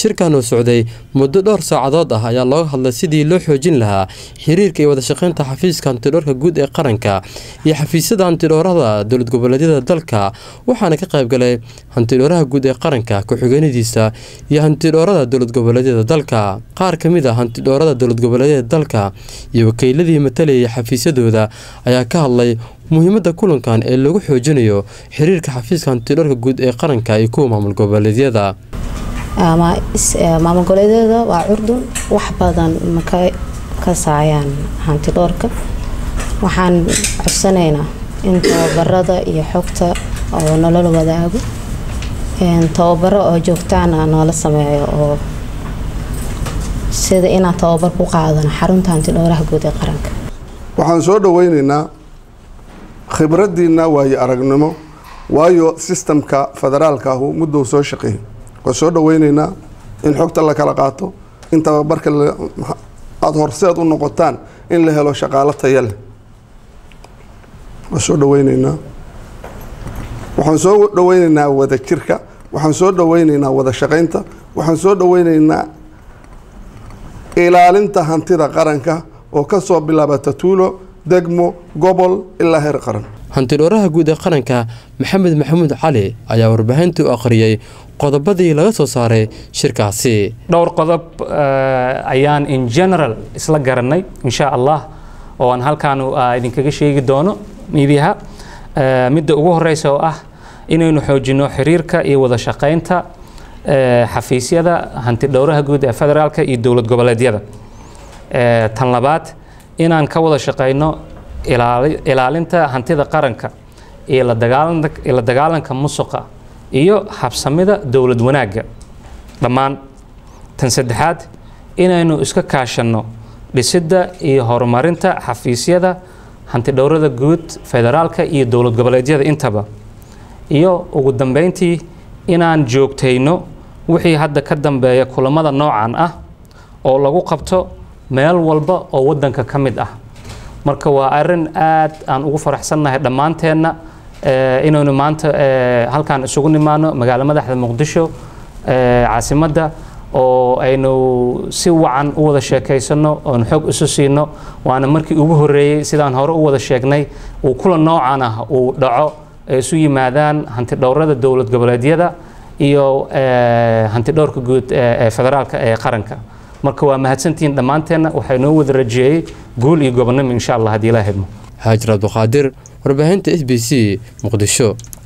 shirkan oo socday muddo dhowr saacadood ah ayaa looga hadlay sidii loo xoojin lahaa xiriirka iyo wadashaqeynta xafiiska hantidhoorka guud ee qaranka iyo xafiisyada hantidhoorada dowlad goboleedyada dalka waxaana ka qaybgalay hantidhooraha guud ee qaranka ku-xigeenadiisa iyo hantidhoorada dowlad goboleedyada dalka qaar ka mid a hantidhoorada dowlad goboleedyada dalka iyo wakiiladii matalayay xafiisyadooda ayaa ka hadlay muhiimadda kulankan ee lagu xoojinayo xiriirka xafiiska hantidhoorka guud ee qaranka iyo kuwa maamul goboleedyada maamul goboleedyada waa curdun wax badan ma ka kasaayaan hantidhoorka waxaan codsanaynaa in tababarada iyo xogta oo nolola wadaago tababaro oo joogtaana noola sameeyo oo sida inaan tababar ku qaadano xarunta hantidhooraha guud ee qaranka waxaan soo dhaweyneynaa khibraddiina waayo aragnimo waayo sistamka federaalka ahu muddou soo shaqeeyay waan soo dhaweyneynaa in xogta la kala qaato in tababarka aada horseed u noqotaan in la helo shaqaalo taya leh waan soo dhaweyneynaa waxaan soo dhaweyneynaa wada jirka waxaan soo dhaweyneynaa wada shaqeynta waxaan soo dhaweyneynaa ilaalinta hantida qaranka oo kasoo bilaabata tuulo degmo gobol ilaa heer qaran hantidhooraha guud ee qaranka maxamed maxamuud cali ayaa warbaahintii u akhriyey qodobadii laga soo saaray shirkaasi dhowr qodob ayaan in general isla garanay insha allah oo aan halkaan idinkaga sheegi doono miidiyaha midda ugu horeysa oo ah inaynu xoojino xiriirka iyo wada shaqeynta xafiisyada hantidhowraha guud ee federaalka iyo dowlad goboleedyada tan labaad inaan ka wada shaqeyno ilaalinta hantida qaranka iyo la dagaalanka musuqa iyo habsamida dowlad wanaagga dhammaan tan saddexaad inaynu iska kaashanno dhisidda iyo horumarinta xafiisyada hantidhowrada guud federaalka iyo dowlad goboleedyada intaba iyo ugu dambeyntii inaan joogtayno wixii hadda ka dambeeya kulamada noocan ah oo lagu qabto meel walba oo wadanka ka mid ah marka waa arin aad aan ugu faraxsannahay dhammaanteenna inaynu maanta halkaan isugu nimaano magaalo madaxda muqdisho caasimadda oo aynu si wacan u wada sheekaysano oon xoog isu siino waana markii ugu horeeyey sidaan hore u wada sheegnay uu kula noocan ah uu dhaco ay isu yimaadaan hantidhowrada dowlad goboleedyada iyo hantidhowrka guud ee federaalka ee qaranka marka waa mahadsantihiin dhammaanteenna waxaa inoo wada rajeeyey guul iyo gobonnimo insha allah haddii ilaa hedmo haajir abduqaadir warbaahinta s b c muqdisho